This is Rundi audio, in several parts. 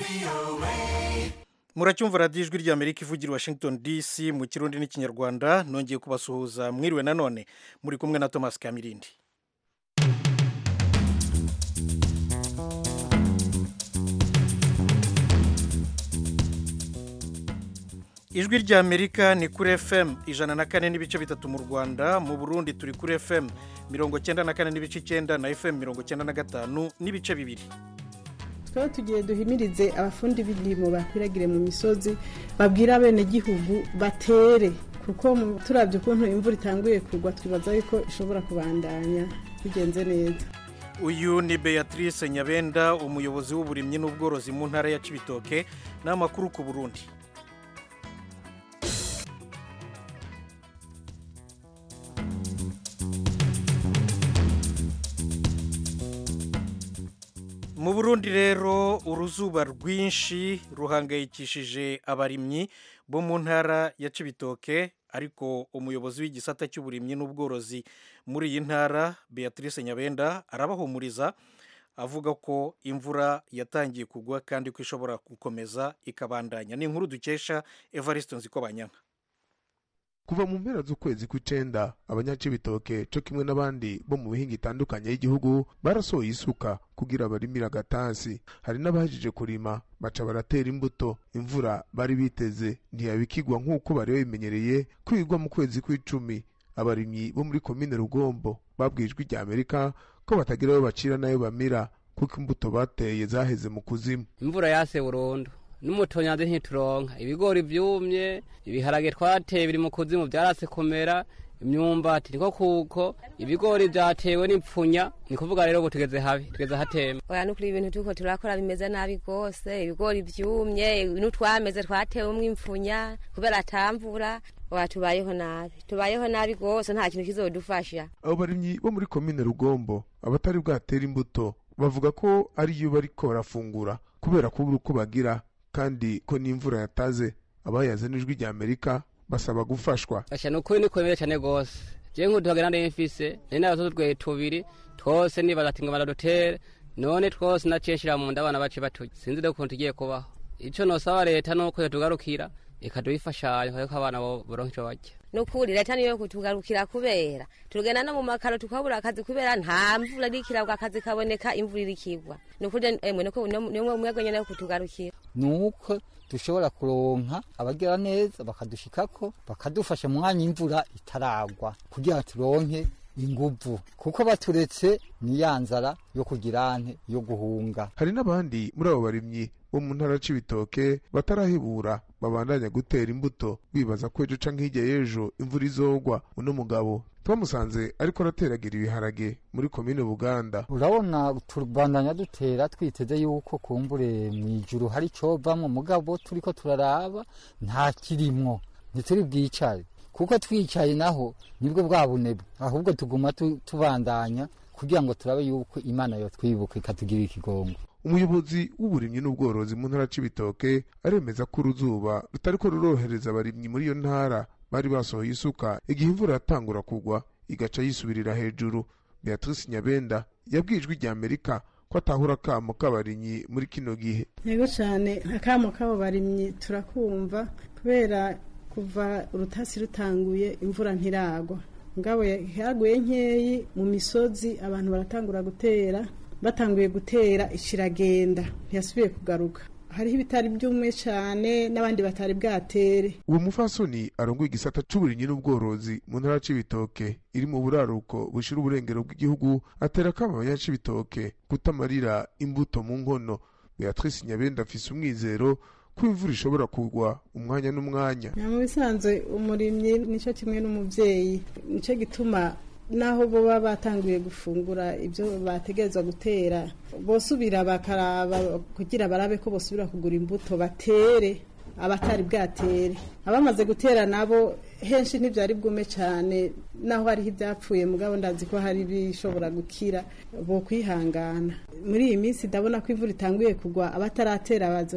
muracyumva radiyo ijwi ry'amerika ivugira i washington dc mu kirundi n'ikinyarwanda nongeye kubasuhuza mwiriwe nanone muri kumwe na thomas kamirindi ijwi ry'amerika ni kuri fm ijana na kane n'ibice bitatu mu rwanda mu burundi turi kuri fm mirongo cyenda na kane n'ibice icyenda na fm mirongo cyenda na gatanu n'ibice bibiri tukaba tugiye duhimirize abafundi b'indimo bakwiragire mu misozi babwira abenegihugu batere kuko turabye ukuntu imvura itanguye kugwa twibaza yuko ishobora kubandanya bigenze neza uyu ni beatrice nyabenda umuyobozi w'uburimyi n'ubworozi mu ntara ya cibitoke n'amakuru ku burundi mu burundi rero uruzuba rwinshi ruhangayikishije abarimyi bo mu ntara ya cibitoke ariko umuyobozi w'igisata cy'uburimyi n'ubworozi muri iyi ntara beatrice nyabenda arabahumuriza avuga ko imvura yatangiye kugwa kandi ko ishobora gukomeza ikabandanya ni inkuru dukesha evariste nzikobanyanka kuva mu mpera z'ukwezi kw'icenda abanyacibitoke co kimwe n'abandi bo mu bihinga itandukanye y'igihugu barasohoye isuka kugira barimire agatasi hari n'abahejije kurima baca baratera imbuto imvura bari biteze ntiyabikigwa nk'uko bari babimenyereye ko igwa mu kwezi kw'icumi abarimyi bo muri komine rugombo babwiye ijwi rya amerika ko batagira ayo bacira n'ayo bamira kuko imbuto bateye zaheze mu kuzimu imvura yase burundu n'umutonyazi ntituronka ibigori byumye ibiharage twateye biri mu kuzimu byarase kumera imyumbati niko kuko ibigori byatewe n'ipfunya ni kuvuga rero ubu tugeze habi tugeze hatemba oya nukuri ibintu turiko turakora bimeze nabi rwose ibigori byumye n'utwameze twatewemwo impfunya kubera atamvura oya tubayeho nabi tubayeho nabi rwose nta kintu kizodufasha abo barimyi bo muri komine rugombo abatari bwatera imbuto bavuga ko ariyo bariko barafungura kubera kubura uko bagira kandi ko n'imvura yataze abayaze n'ijwi rya amerika basaba gufashwa asha ni ukuri nikomere cyane rwose jewe nk'uduhagana nari mfise nari nabazo twe tubiri twose nibaza ati ngo baradutere none twose nacenshira mu nda abana bace baturya sinzi rero ukuntu tugiye kubaho ico nosaba leta nuko yotugarukira ikaduha ariko abana boronka ico barya nukuri leta niyo kutugarukira kubera tugenda no mu makaro tukabura akazi kubera nta mvura irikirabwa akazi kaboneka imvura irikigwa nukuri emwe nuko nimwe mwego nyene yo kutugarukira nuko dushobora kuronka abagira neza bakadushikako bakadufasha mu mwanya imvura itaragwa kugira turonke inguvu kuko baturetse ni ya nzara yo kugira nte yo guhunga hari n'abandi muri abo barimyi bo mu ntara c'ibitoke batarahebura babandanya gutera imbuto bibaza ko ejo canke hirya y'ejo imvura izogwa uno mugabo twamusanze ariko arateragira ibiharage muri komine buganda urabona tubandanya dutera twiteze yuko kumbure mw'ijuru hari covamwo mugabo turiko turaraba nta kirimwo ntituri bwicare kuko twicaye naho nibwo bwa bunebwe ahubwo tuguma tubandanya kugira ngo turabe yuko imana yotwibuka ikatugirira ikigongo umuyobozi w'uburimyi n'ubworozi mu ntara c'ibitoke aremeza ko uruzuba rutariko rurorohereza abarimyi muri iyo ntara bari basohoye isuka igihe imvura yatangura kugwa igaca yisubirira hejuru beatrice nyabenda yabwiye ijwi rya amerika ko atahura akamo k'abarimyi muri kino gihe yego cyane akamo k'abo barimyi turakumva kubera kuva urutasi rutanguye imvura ntiragwa ngabo yaguye nkeyi mu misozi abantu baratangura gutera batanguye gutera ikiragenda ntiyasubiye kugaruka hariho ibitari byumwe cyane n'abandi batari bwatere uwo mufasoni arongoye igisata c'uburimyi n'ubworozi mu ntara c'ibitoke iri mu buraruko bushira uburengero bw'igihugu atera akama abanyacibitoke kutamarira imbuto mu nkono beatrice nyabenda afise umwizero ko imvura ishobora kugwa umwanya n'umwanya mu bisanzwe umurimyi nicyo kimwe n'umubyeyi nicyo gituma naho bo baba batanguye gufungura ibyo bategerezwa gutera bosubira bakaraba kugira barabe ko bosubira kugura imbuto batere abatari bwatere abamaze gutera nabo henshi ntibyari bwume cyane naho hariho ibyapfuye mugabo ndazi ko hari ibishobora gukira bo kwihangana muri iyi minsi ndabona ko imvura itanguye kugwa abataratera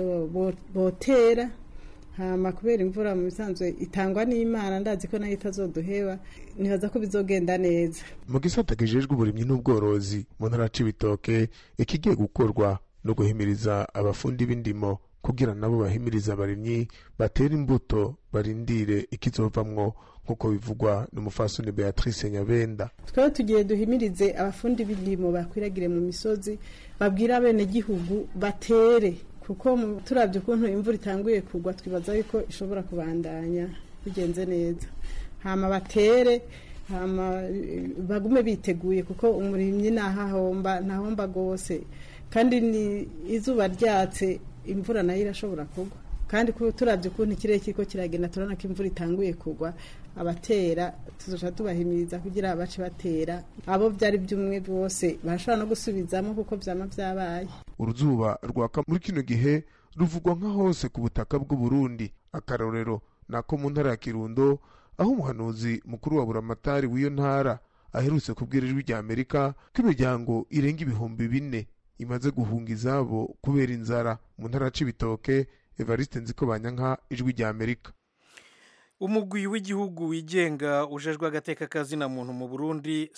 botera hama kubera imvura mu bisanzwe itangwa n'imana ndazi ko nayo itazoduheba nibaza ko bizogenda neza mu gisata kijejwe uburimyi n'ubworozi mu ntara c'ibitoke ikigiye gukorwa no guhimiriza abafundi b'indimo kugira nabo bahimiriza abarimyi batera imbuto barindire ikizovamwo nk'uko bivugwa n'umufasoni beatrice nyabenda twebwe tugiye duhimirize abafundi b'indimo bakwiragire mu misozi babwire abenegihugu batere kuko mu- turavye ukuntu imvura itanguye kugwa twibaza yuko ishobora kubandanya bigenze neza hama batere hama eh, bagume biteguye kuko umurimyi ntahahomba ntahomba rwose kandi ni izuba ryatse imvura nayo irashobora kugwa kandi ku- turavye ukuntu ikirere kiriko kiragenda turabona ko imvura itanguye kugwa abatera tuzoca tubahimiriza kugira bace batera abo vyari by'umwe bose barashobora no gusubizamo kuko vyama vyabaye uruzuba rwaka muri kino gihe ruvugwa nka hose ku butaka bw'u Burundi akarorero nako mu ntara ya Kirundo aho umuhanuzi mukuru wa buramatari w'iyo ntara aherutse kubwira ijwi rya Amerika ko imiryango irenga ibihumbi bine imaze guhunga izabo kubera inzara mu ntara ya Cibitoke Evariste Nzikobanyanka ijwi rya Amerika umugwi w'igihugu wigenga ujejwe agateka kazina muntu mu burundi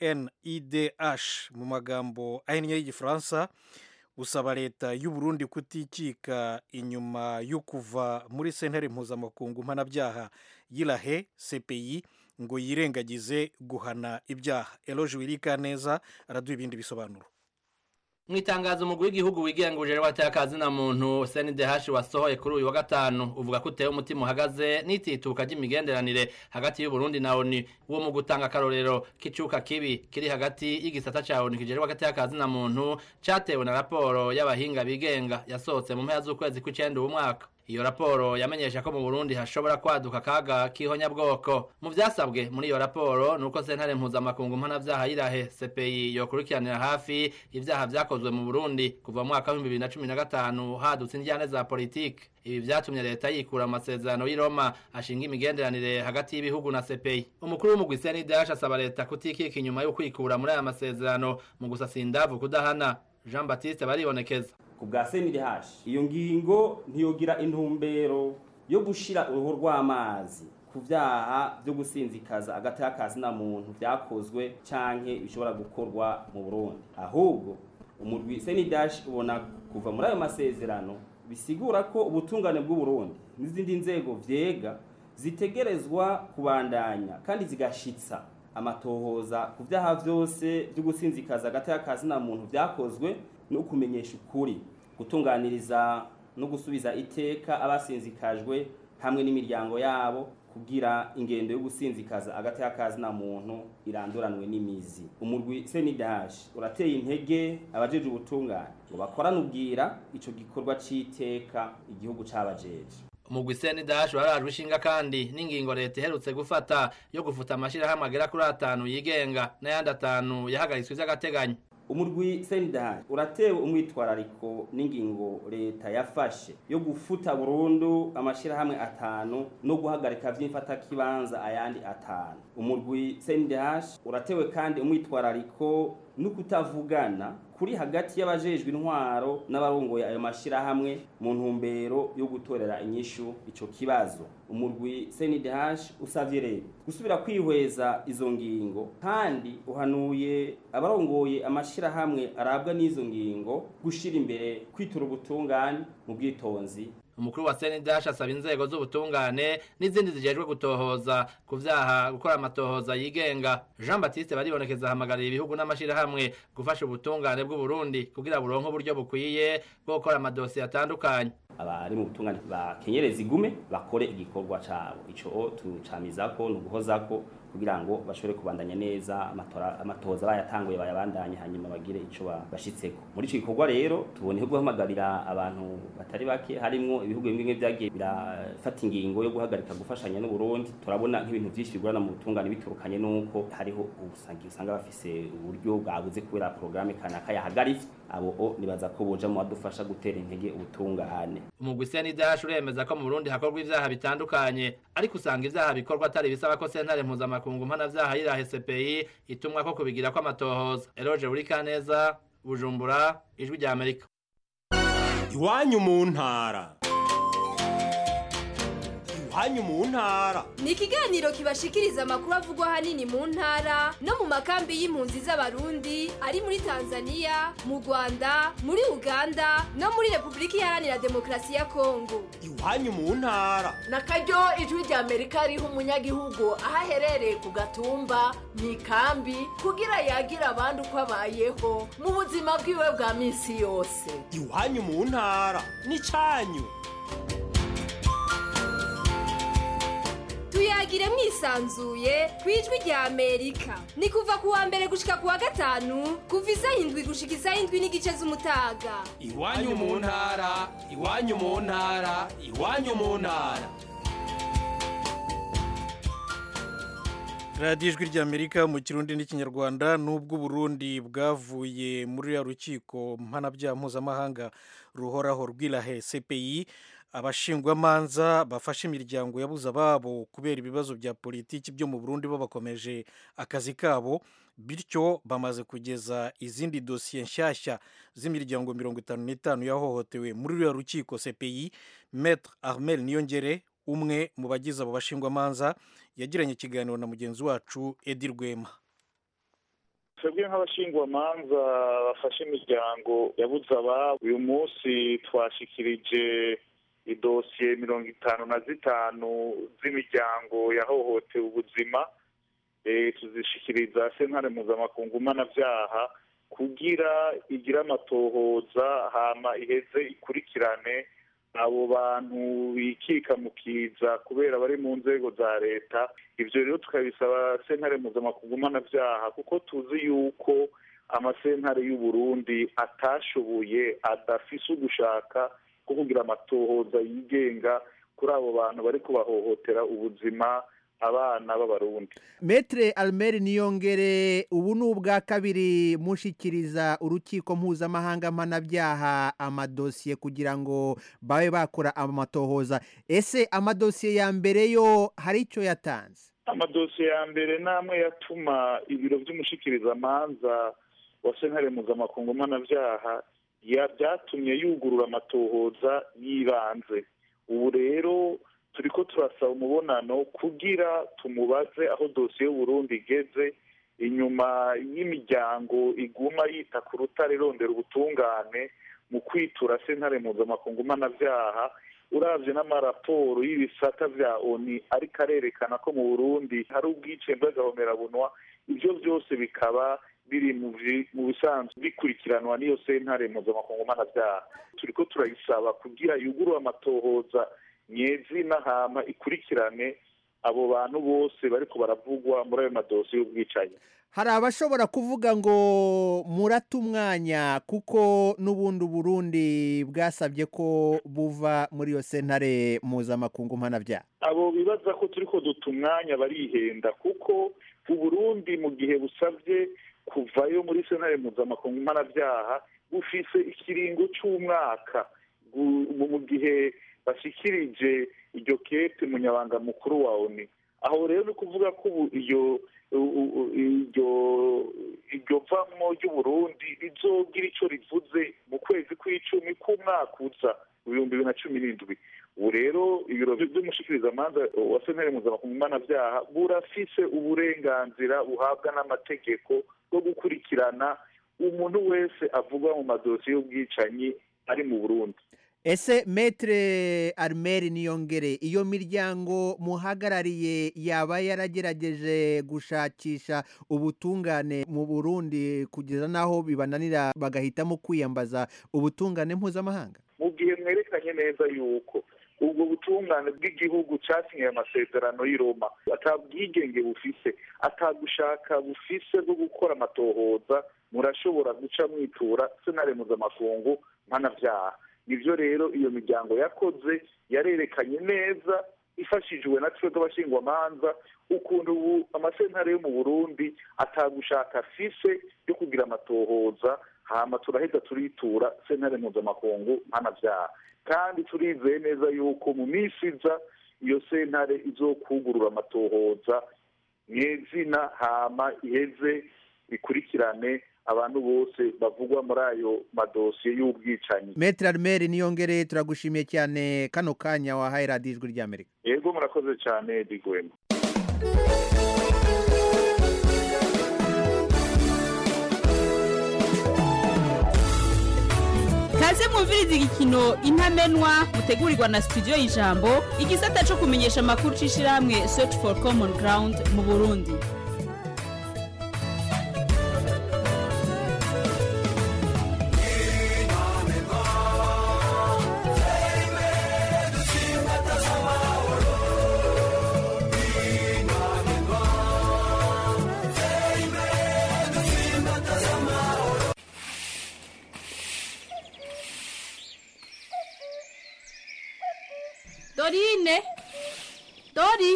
cnidh mu magambo ahinnye y'igifaransa usaba leta y'u Burundi kutikika inyuma yo kuva muri sentare mpuzamakungu mpanabyaha y'irahe cpi ngo yirengagize guhana ibyaha eloge wirika neza araduha ibindi bisobanuro mu itangazo umugwi w'igihugu wigenga ujejwe abatakazi na muntu CNDH wasohoye kuri uyu wa gatanu uvuga ko uteye umutima uhagaze n'itituka ry'imigenderanire hagati y'u Burundi na ONU uwo mu gutanga akarorero k'icuka kibi kiri hagati y'igisata ca ONU kijejwe agatakazi na muntu catewe na raporo y'abahinga bigenga yasohotse mu mpera z'ukwezi kw'icenda uwu mwaka iyo raporo yamenyesha ko mu Burundi hashobora kwaduka akaga k'ihonyabwoko mu vyasabwe muri iyo raporo nuko sentare mpuzamakungu mpanavyaha y'irahe CPI yokurikiranira hafi ivyaha vyakozwe mu Burundi kuva mu mwaka w'ibihumbi bibiri na cumi na gatanu hadutse indyane za politike ibi vyatumye leta yikura amasezerano y'i Roma ashinga imigenderanire hagati y'ibihugu na CPI umukuru w'umugwi CNDH asaba leta kutikika inyuma yo kwikura muri aya masezerano mu gusasa indavu kudahana Jean Baptiste baribonekeza ku bwa CNDH iyo ngingo ntiyogira intumbero yo gushira uruhu rw'amazi ku vyaha vyo gusinzikaza agati y'akazi na muntu vyakozwe canke bishobora gukorwa mu Burundi ahubwo umurwi CNDH ubona kuva muri ayo masezerano bisigura ko ubutungane bw'u Burundi n'izindi nzego vyega zitegerezwa kubandanya kandi zigashitsa amatohoza ku vyaha vyose vyo gusinzikaza agati y'akazi na muntu vyakozwe no kumenyesha ukuri gutunganiriza no gusubiza iteka abasinzikajwe hamwe n'imiryango yabo kugira ingendo yo gusinzikaza agati y'akazi na muntu iranduranwe n'imizi umurwi CNDH urateye intege abajeje ubutungane ngo bakorane ubwira ico gikorwa c'iteka igihugu cabajeje umugwi CNDH warajwe ishinga kandi n'ingingo leta iherutse gufata yo gufuta amashirahamwe agera kuri atanu yigenga n'ayandi atanu yahagaritswe vy'agateganyo umurwi CNDH uratewe umwitwarariko n'ingingo leta yafashe yo gufuta burundu amashirahamwe atanu no guhagarika vy'imfata kibanza ayandi atanu umurwi CNDH uratewe kandi umwitwarariko no kutavugana kuri hagati y'abajejwe intwaro n'abarongoye ayo mashirahamwe mu ntumbero yo gutorera inyishu ico kibazo umurwi CNDH usavye rero gusubira kwihweza izo ngingo kandi uhanuye abarongoye amashirahamwe arabwa n'izo ngingo gushira imbere kwitura ubutungane mu bwitonzi umukuru wa CNDH asaba inzego z'ubutungane n'izindi zijejwe gutohoza ku vyaha gukora amatohoza yigenga Jean Baptiste baribonekeza hamagarira ibihugu n'amashirahamwe gufasha ubutungane bw'u Burundi kugira buronke uburyo bukwiye bwo gukora amadosiye atandukanye abari mu butungane bakenyereza igume bakore igikorwa cabo ico tucamizako ni uguhozako kugira ngo bashobore kubandanya neza amatora amatohoza bayatanguye bayabandanye hanyuma bagire ico bashitseko muri ico gikorwa rero tuboneho guhamagarira abantu batari bake harimwo ibihugu bimwe bimwe vyagiye birafata ingingo yo guhagarika gufashanya n'u Burundi turabona nk'ibintu vyinshi bigorana mu butungane biturukanye nuko hariho ubusangi usanga bafise uburyo bwabuze kubera programme kanaka yahagaritse abo o nibaza ko boja mu badufasha gutera intege ubutungane umugwi CNDH uremeza ko mu Burundi hakorwa ivyaha bitandukanye ariko usanga ivyaha bikorwa atari bisaba ko sentare mpuzamakungu mpanavyaha y'irahe CPI itumwa ko kubigira ko amatohoza Eroge Burikaneza Bujumbura ijwi rya Amerika iwanyu mu ntara iwanyu mu ntara ni ikiganiro kibashikiriza amakuru avugwa ahanini mu ntara no mu makambi y'impunzi z'abarundi ari muri tanzania mu rwanda muri uganda no muri repubulika iharanira demokarasi ya kongo iwanyu mu ntara na karyo ijwi rya amerika riha umunyagihugu aho aherereye ku gatumba mu ikambi kugira yagira abandi uko abayeho mu buzima bwiwe bwa minsi yose iwanyu mu ntara n'icyanyu tuyagire mwisanzuye ku ijwi rya amerika ni kuva ku wa mbere gushika ku wa gatanu kuva isaha indwi gushika isaha indwi n'igice z'umutaga iwanyu mu ntara iwanyu mu ntara iwanyu mu ntara radiyo ijwi ry'amerika mu kirundi n'ikinyarwanda n'ubwo uburundi bwavuye muri ya rukiko mpanabyaha mpuzamahanga ruhoraho rw'irahe cpi abashingwamanza bafashe imiryango yabuze ababo kubera ibibazo bya politiki byo mu burundi bo bakomeje akazi kabo bityo bamaze kugeza izindi dosiye nshyashya z'imiryango mirongo itanu n'itanu yahohotewe muri ruriya rukiko cpi metre armel niyongere umwe mu bagize abo bashingwamanza yagiranye ikiganiro na mugenzi wacu edi rwema twebwe nk'abashingwamanza bafashe imiryango yabuze ababo uyu munsi twashikirije idosiye mirongo itanu na zitanu z'imiryango yahohotewe ubuzima tuzishikiriza sentare mpuzamakungu mpanabyaha kugira igire amatohoza hama iheze ikurikirane abo bantu bikika mu kiza kubera bari mu nzego za leta ibyo rero tukabisaba sentare mpuzamakungu mpanabyaha kuko tuzi yuko amasentare y'u Burundi atashoboye adafise ugushaka ko kugira amatohoza yigenga kuri abo bantu bari kubahohotera ubuzima abana b'abarundi metre almeri niyongere ubu ni ubwa kabiri mushikiriza urukiko mpuzamahanga mpanabyaha amadosiye kugira ngo babe bakora amatohoza ese amadosiye ya mbere yo hari icyo yatanze amadosiye ya mbere namwe yatuma ibiro by'umushikirizamanza wa sentare mpuzamakungu mpanabyaha byatumye yugurura amatohoza y'ibanze ubu rero turiko turasaba umubonano kugira tumubaze aho dosiye y'uburundi igeze inyuma y'imiryango iguma yita ku rutare irondera ubutungane mu kwitura sentare mpuzamakungu mpanabyaha uravye n'amaraporo y'ibisata vya oni ariko arerekana ko mu burundi hari ubwicembe bw'agahomerabunwa ivyo byose bikaba biri mu bisanzwe bikurikiranwa n'iyo sentare mpuzamakungu mpanabyaha turiko turayisaba kugira yugurure amatohoza nyezina hama ikurikirane abo bantu bose bariko baravugwa muri ayo madosiye y'ubwicanyi hari abashobora kuvuga ngo murate umwanya kuko n'ubundi burundi bwasabye ko buva muri iyo sentare mpuzamakungu mpanabyaha abo bibaza ko turiko duta umwanya barihenda kuko uburundi mu gihe busabye kuvayo muri sentare mpuzamakungu mpanabyaha bufise ikiringo c'umwaka mu gihe bashikirije iryo kete munyabanga mukuru wa oni aho rero ni ukuvuga ko ubu iyo iryo iryo vamwo ry'uburundi rizogira ico rivuze mu kwezi kw'icumi k'umwaka uza ibihumbi bibiri na cumi n'indwi ubu rero ibiro by'umushikirizamanza wa sentare mpuzamakungu mpanabyaha burafise uburenganzira buhabwa n'amategeko bwo gukurikirana umuntu wese avugwa mu madosiye y'ubwicanyi ari mu burundi ese metre armeri niyongere iyo miryango muhagarariye yaba yaragerageje gushakisha ubutungane mu burundi kugeza n'aho bibananira bagahitamo kwiyambaza ubutungane mpuzamahanga mu gihe mwerekanye neza yuko ubwo butungane bw'igihugu cyasinyiye amasezerano y'i Roma atabwigenge bufise atagushaka bufise bwo gukora amatohoza murashobora guca mwitura senare mpuzamakungu mpanabyaha nibyo rero iyo miryango yakoze yarerekanye neza ifashijwe na twebwe abashingwamanza ukuntu ubu amasentare yo mu burundi atagushaka afise yo kugira amatohoza hama turaheza turitura sentare mpuzamakungu mpanabyaha kandi turizeye neza yuko mu minsi iza iyo sentare izokugurura amatohoza mw'izina hama iheze ikurikirane abantu bose bavugwa muri ayo madosiye y'ubwicanyi metre armeri niyongere turagushimiye cyane kano kanya wahaye radiyo ijwi ry'amerika yego murakoze cyane digwema kaze mwumviriza igikino intamenwa mutegurirwa na studio y'ijambo igisata cyo kumenyesha amakuru c'ishirahamwe search for common ground mu burundi dorine dori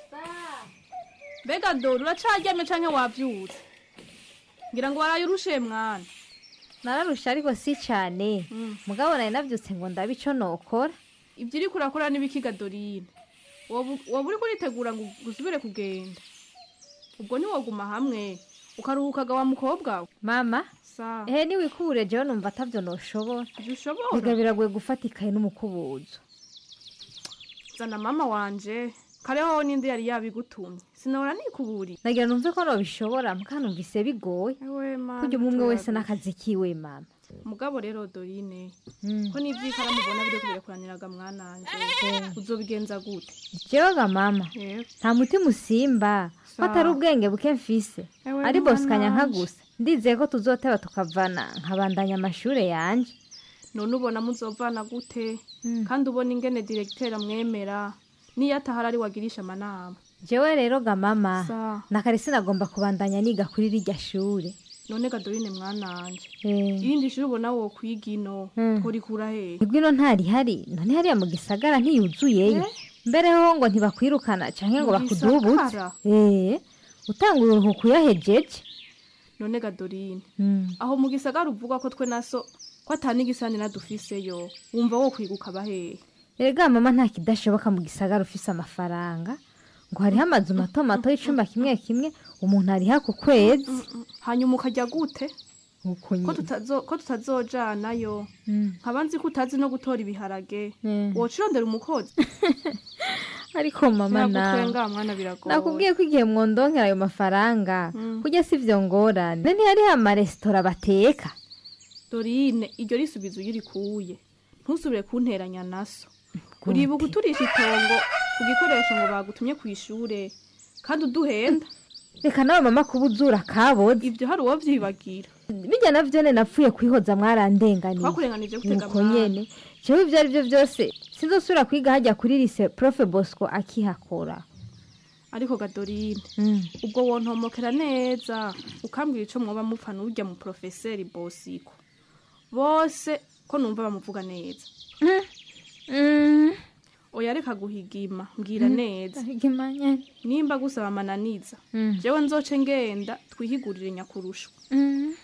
mbega dori uracaryamye canke wavyutse ngira ngo waraye urushe mwana nararusha ariko si cyane mugabo nari nabyutse ngo ndabe icyo nokora ibyo uriko urakora n'ibikiga dorine woba woba uriko uritegura ngo usubire kugenda ubwo ntiwoguma hamwe ukaruhukaga wa mukobwa we mama sa ehe niwikubure jewe numva atavyo noshobora ushobora biga biragoye gufata ikaye n'umukubuzo zana mama wanje kareho n'indi yari yabigutumye sinahora nikuburi nagira numve ko nobishobora muka numvise bigoye kurya umwe umwe wese n'akazi kiwe mama mugabo rero dorine Mm. ko n'ivyikaramu ubona biriko birakuraniraga mwananje uzobigenza gute jewe mama Yego. nta mutima usimba ko Sawa. atari ubwenge buke mfise Ewe ari bosikanya nka mwananje. gusa ndizeye ko tuzoteba tukavana nkabandanya amashure yanje none ubona muzovana gute kandi ubona ingene diregiteri amwemera niyo atahari ari wagirisha amanama jewe rero ga mama Sawa. nakare sinagomba kubandanya niga kuri rirya shure none gadorine mwananje Eh. irindi shuri ubona wokwiga ino Mm. tworikura hehe nibwo ino ntarihari none hariya mu gisagara ntiyuzuyeyo mbere ho ngo ntibakwirukana canke ngo Mu bakudubuze gisagara? eh utanga uruhuko uyahejeje none gadorine Mm. aho mu gisagara uvuga ko twe naso ko atani igisanira dufiseyo wumva wo kwiga ukaba hehe erega mama nta kidashoboka mu gisagara ufise amafaranga ngo hariho amazu mato mato y'icumba kimwe kimwe umuntu ariha ku kwezi hanyuma ukajya gute uko ko nyine tutazo ko tutazojanayo Mm. nkaba nzi ko utazi no gutora ibiharage Mm. wocirondera umukozi ariko mama nawe nagutwenga mwana biragoye nakubwiye ko igihe mwondonkera ayo mafaranga Mm. kurya si vyo ngorane none ntihariho amaresitora bateka dorine iryo risubizo iyo urikuye ntusubire kunteranya naso uribuka uturisha itongo ku gikoresho ngo bagutumye ku ishure kandi uduhenda reka nawe mama kuba uzura kaboze ibyo hari uwo vyibagira bijya na vyone napfuye kwihoza mwarandenganiye twakurenganije gutega nuko mwana nyene jewe ivyo ari vyo vyose sinzosubira kwiga hajya kuri lise profe bosco akihakora ariko gadorine Mm. ubwo wontomokera neza ukambwira ico mwoba mupfa n'urya mu profeseri bosiko bose ko numva bamuvuga neza oya reka guhigima mbwira Mm, neza ndahigima nyene. nimba gusaba amananiza Mm. jewe nzoce ngenda twihigurire nyakurusho Mm.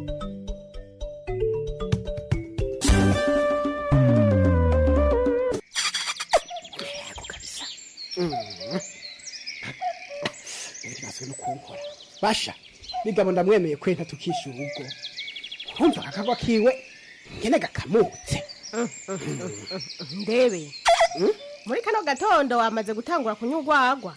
ntibaze no kunkora basha bigabo ndamwemeye kwenta tukishyura ubwo urumva akagwa kiwe ngene gakamutse ndebe muri kano gatondo wamaze gutangura kunywa urwagwa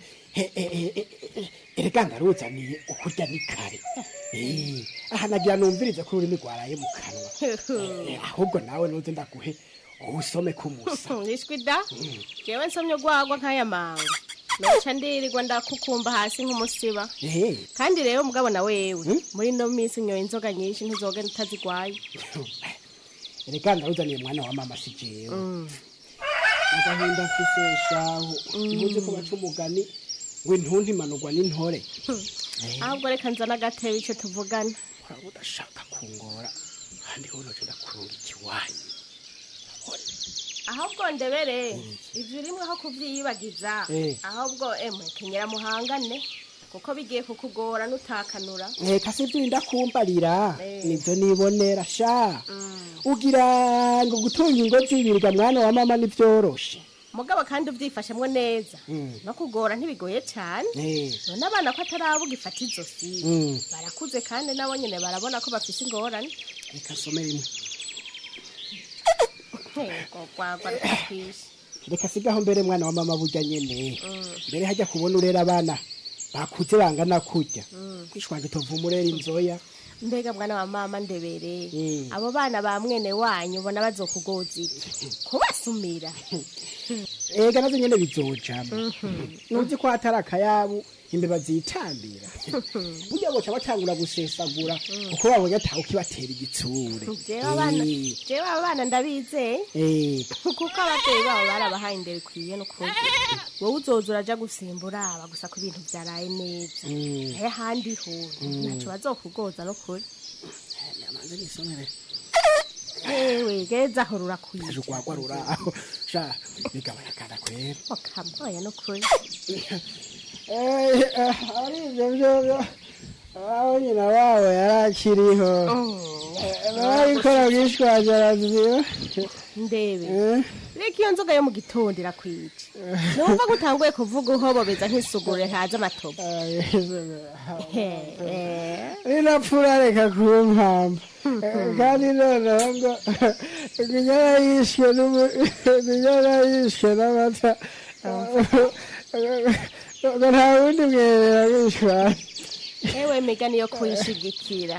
erega ndaruzaniye ukurya ni kare Eh, aha nagira numvirize ko ururimi rwaraye mu kanwa Eh, ahubwo nawe nuze ndaguhe usome kumusa nishwi da jewe nsomye urwagwa nk'aya manga noca ndirirwa ndakukumba hasi nk'umusiba Eh, kandi rero mugabo na wewe muri ino minsi unyoye inzoga nyinshi ntuzogenda utazigwaye erega ndaruzaniye mwana wa mama si jewe agahinda mfise shahu ntuzi ko baca umugani ngo intuntu imanurwa n'intore ahubwo reka nzana agatebe ico tuvugana waba udashaka kungora kandi wowe noca ndakurunga ikiwanyu ahubwo ndebere ivyo urimwe aho kuvyiyibagiza Eh. ahubwo emwe kenyera muhangane kuko bigiye kukugora nutakanura reka si ibyo urinda kumbarira Eh. nibyo nibonera sha ugira ngo gutunga ingo zibirwa mwana wa mama nivyoroshe mugabo kandi ubyifashemwo neza Mm. no kugora ntibigoye cyane Eh. none abana ko atarabuga ifata izosi Mm. barakuze kandi nabo nyine barabona ko bafise ingorane reka some rimwe Ntego gwagwa rukakwishe reka sigaho mbere mwana wa mama burya nyene Mm. mbere hajya kubona urera abana bakuze bangana kurya Mm. kwishwanje tuvuma urera inzoya mbega mwana wa mama ndebere Mm. abo bana ba mwene wanyu ubona bazokugoza iki kubasumira ega nazo nyene bizojamo Mhm. nuzi ko hatari akayabu imbeba zitambira burya boca batangura gusesagura kuko babonye atawe ukibatera igitsure jewe abana Eh, jewe abana ndabizeye eh, kuko ababyeyi babo barabahaye indero ikwiye n'ukuri wowe uzoza uraja gusimbura aba gusa ku bintu byaraye neza Mm. naye ahandi ho Mm. ntaco bazokugoza n'ukuri namanze nisomere ewe geza aho rurakwiye aje urwagwa ruraho sha bigabanya akana kwera okamoya n'ukuri ari ibyo byo aho nyina wabo yari akiriho barabikora bwishwaje araziba ndebe reka iyo nzoga yo mu gitondo irakwica numva ko utanguye kuvuga uhobobeza nk'isugure ntazi amatobo ninapfura reka kumpamba kandi noneho ngo kunyara yishwe n'umu- kunyara yishwe n'amata ngo nta wundi mwerera wishwaje ewe migani yo kuyishigikira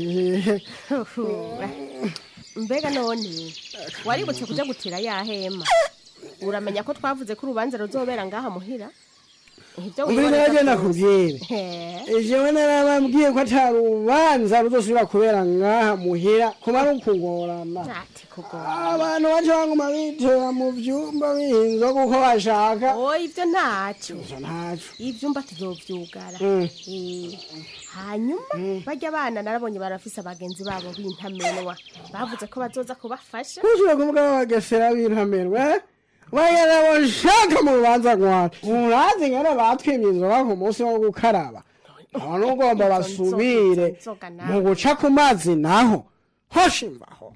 mbega none waributse kuja gutira ya hema uramenya ko twavuze ko urubanza ruzobera ngaha muhira Ivyo umvire wiboneza nabyo byose. nakubwire He. jewe narababwiye ko atari urubanza ruzosubira kubera ngaha muhira kumara ukugorana ati kugorana abantu baca baguma bitera mu vyumba bihinzwe kuko bashaka oya ivyo ntaco ntaco ivyumba tuzovyugara Mm. Eh, hanyuma barya abana narabonye barafise abagenzi babo b'intamenwa bavuze ko bazoza kubafasha kushobora kuvuga ko bagesera b'intamerwe bagera bashaka mu rubanza rwanda urazi ngana batwimye inzoga ku munsi wo gukaraba abantu ugomba basubire inzoga nawe. mu guca ku mazi naho hoshimbaho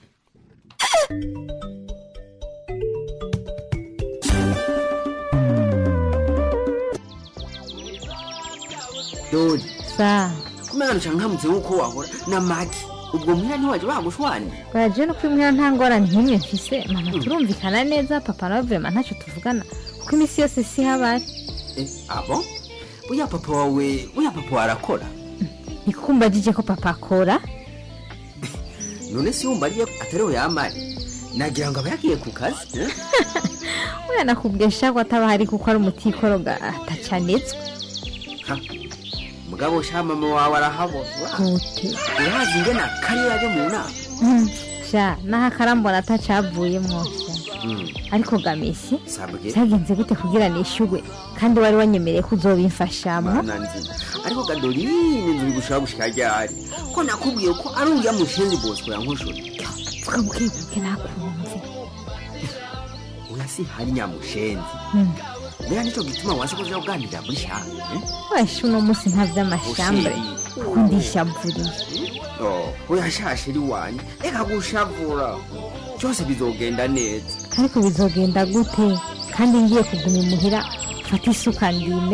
dori sa kumenya ncangamutse nk'uko wahora na magi ubwo muhira ntiwaje bagushwani bwaje no kwimwira nta ngorane nk'imwe mfise mama turumvikana neza papa nawe vrema ntacyo tuvugana kuko iminsi yose si habari Eh, abo buya papa wawe buya papa warakora nikukumva jije ko papa akora none si wumva ariyo atariho yamari nagira ngo aba yagiye ku kazi eh? we nakubwesha ko ataba hari kuko ari umutikoroga atacanetswe Ha, mugabo sha mama wawe arahabona gute urazi ingena kari yaje mu nama Mm, sha naho akarambona atacavuyemwo sha Mm, ariko gamisi sabwe byagenze gute kugira nishugwe kandi wari wanyemereye ko uzobimfashamo mana nzima ariko gadorine nzu bigushaka gushika ryari ko nakubwiye ko ari uriya mushenzi bosco yankoshora vuga bukebuke nakumve oya si hari nyamushenzi Mm. bera nico gituma wasi kuja kuganirira muri shanga eh? weshe uno munsi nta vy'amashambure Usheri. kuko ndishavuriye Oh, oya shashiri wanje reka gushavura byose bizogenda neza ariko bizogenda gute kandi ngiye kuguma imuhira fata isuka ndime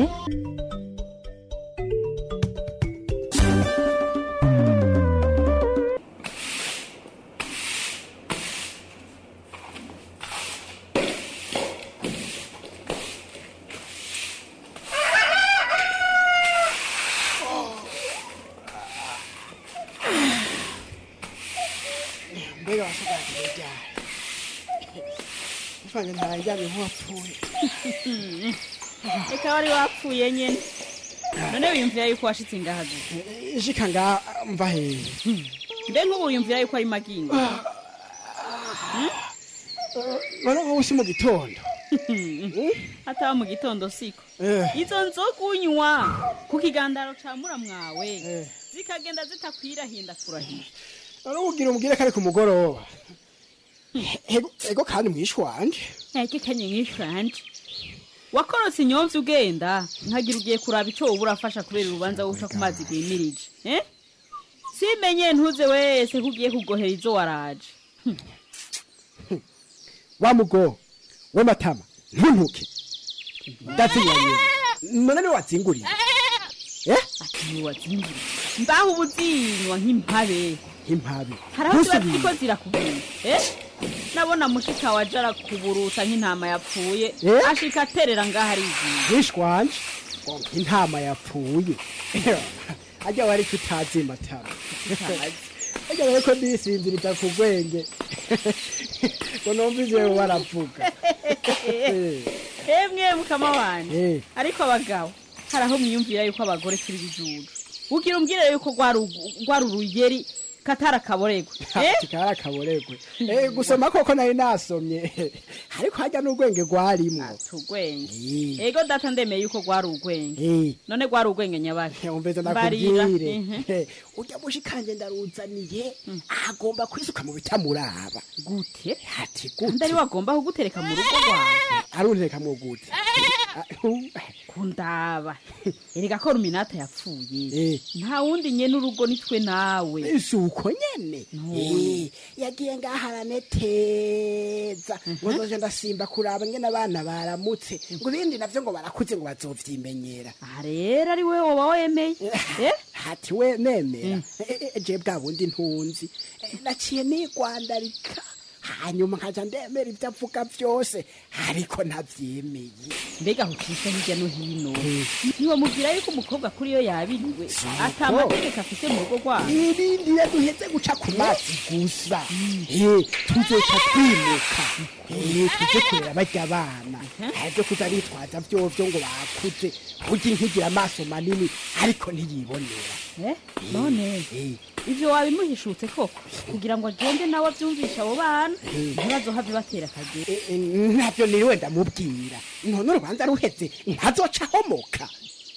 mbega wasoganje ryari mfanye ntararyamye nk'uwapfuye reka wari wapfuye nyene none wiyumvira yuko washitse ngaha gute ishika nga mva hehe mbe nk'ubu wiyumvira yuko ari magingo none nk'ubu si mu gitondo ataba mu gitondo siko Eh. izo nzoga unywa ku kigandaro ca muramwawe zikagenda zitakwirahinda kurahira none ugira umubwire ko ari ku mugoroba Ego- ego kandi mwishi wanje eke kanye nk'ishanje wakorotse inyomvya ugenda nkagira ugiye kuraba ico woba urafasha kubera urubanza wuca ku mazi rwimirije eh? simenye ntuze wese ko ugiye kugohera izo waraje wa mugo we matama ntuntuke ndatsinyanyira none niwe watsinguriye eh ati ntiwatsinguriye mbaho ubuzinywa nk'impabe impabi hari aho ziba ziriko zirakubwira eh nabona mushika waje arakuburuta nk'intama yapfuye Eh? ashika aterera ngaho ariziye bishwanje ngo intama yapfuye ajya wari tutazi matama ajya wari ko ndisinziriza ku gwenge ngo numvise wewe waravuga emwe mukama wanje Eh. ariko abagabo hari aho mwiyumvira yuko abagore turi bijuju ugira umbwire yuko rwari ugu- rwari urugeri katari akaboregwe eh? kikari akaboregwe Eh, gusoma koko nari nasomye ariko hajya n'urwenge rwarimwo tugwenge ego data ndemeye yuko rwari urwenge Eh. none rwari urwenge nyabaki umvise Mbarira, nakubwire mhm. Eh, urya mushikanje ndaruzaniye agomba kwisuka mu bitamuraba gute ati gute ndari wagomba kugutereka mu rugo rwawe aruntereka mu gute kundaba erega ko ruminata yapfuye nta wundi nyene urugo nitwe nawe si uko nyene Eh, yagiye ngaharane teza ngo nzoje ndasimba kuraba ngene abana baramutse ngo ibindi navyo ngo barakuze ngo bazovyimenyera aha rero ari we woba wemeye hati we nemera Eh, eh, je bwa bundi ntunzi Eh, naciye nigwandarika hanyuma nkaja ndemera ivyo avuga vyose ariko ntavyemeye mbega hucisha hirya no hino ntiwamubwira yuko umukobwa kuri yo yabiriwe ata amategeko afise mu rugo rwabo irindire duheze guca ku mazi gusa Eh, tuzoca twimuka Eh, tuje kurera barya abana arivyo kuza bitwaza vyovyo ngo bakuze burya inkigira amaso manini ariko ntiyibonera Eh, none ivyo wabimuhishutse koko kugira ngo agende nawe avyumvisha abo bana ntibazohave batera akagera ntavyo niriwe ndamubwira none urubanza ruheze ntazoca ahomoka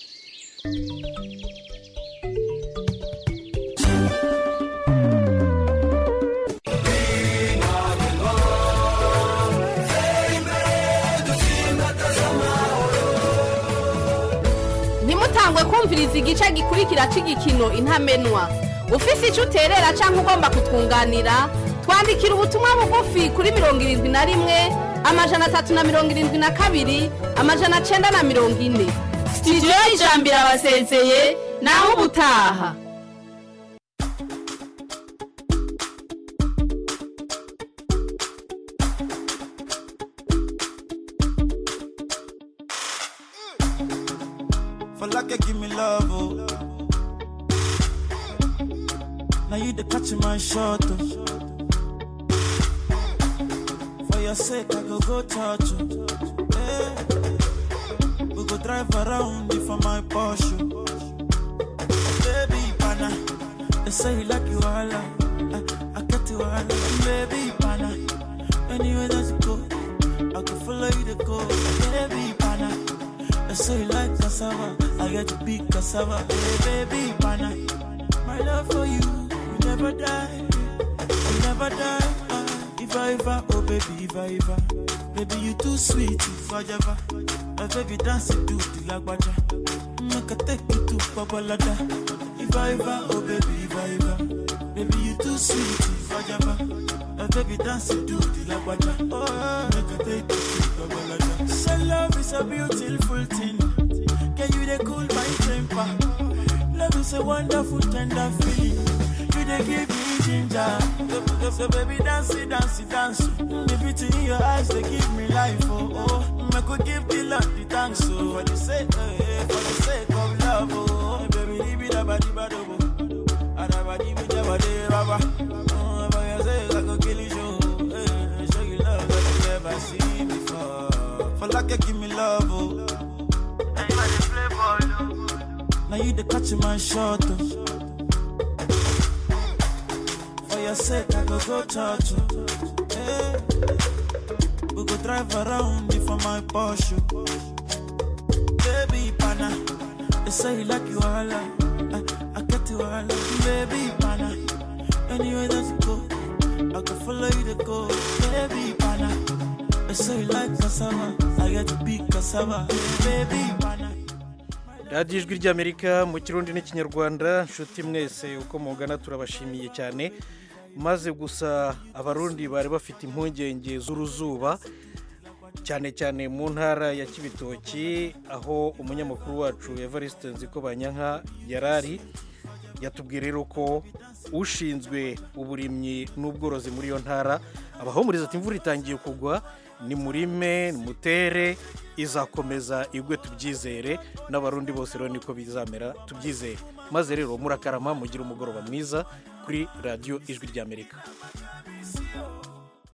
ntimutangwe kumviriza igice gikurikira cy'igikino intamenwa ufise icyo uterera cyangwa ugomba kutwunganira twandikira ubutumwa bugufi kuri mirongo irindwi na rimwe amajana atatu na mirongo irindwi na kabiri amajana cyenda na mirongo ine sitidiyo y'ijambo irabasezeye naho ubutaha For like you give me love, oh. Now you the catch my shot, oh. For your sake, I go go touch you. Hey. We go drive around you for my Porsche. Baby, pana, they say you like you all. I, I get you all. Baby, pana, anywhere that you go, I can follow you to go. Baby, pana. I say you like cassava, I get to big cassava. Hey, baby, pana, my love for you, will never die, will never die. Ah, if I ever, oh baby, if I ever, baby you too sweet, if I ever, my baby dance you do the lagwaja, make I take you to Babalada. If I ever, oh baby, if I ever, baby you too sweet, if I ever, my baby dance you do the lagwaja, oh make I take you to Babalada. So love is a beautiful thing. Can you they cool my temper? Love is a wonderful tender feeling. You they give me ginger. So, so baby dance it, dance it, dance. The beauty in your eyes they give me life. Oh oh, I could give the Lord the thanks. Oh, for the sake, eh, eh, for the sake of love. Oh, baby, leave it about the bad. Oh, Adabadi with the body, baba. Oh, for your sake I could kill you. Show, eh, show you love that you never seen before. For like you give me love. Oh. Now you the catch my shot. Oh. For your sake, I go go church. Oh. Hey. We go drive around you for my Porsche. Baby, pana, they say you like you all. I, I get you all. Baby, pana, anywhere that you go, I can follow you to go. Baby, pana, they say you like cassava, I get to big cassava. Baby, pana. radiyo ijwi ry'amerika mu kirundi n'ikinyarwanda nshuti mwese uko mugana turabashimiye cyane maze gusa abarundi bari bafite impungenge z'uruzuba cyane cyane mu ntara ya kibitoki aho umunyamakuru wacu evariste nziko banyanka yari ari yatubwiye rero ko ushinzwe uburimyi n'ubworozi muri iyo ntara abahumuriza ati imvura itangiye kugwa ni murime mutere izakomeza igwe tubyizere n'abarundi bose rero niko bizamera tubyizere maze rero murakarama mugire umugoroba mwiza kuri radiyo ijwi ry'amerika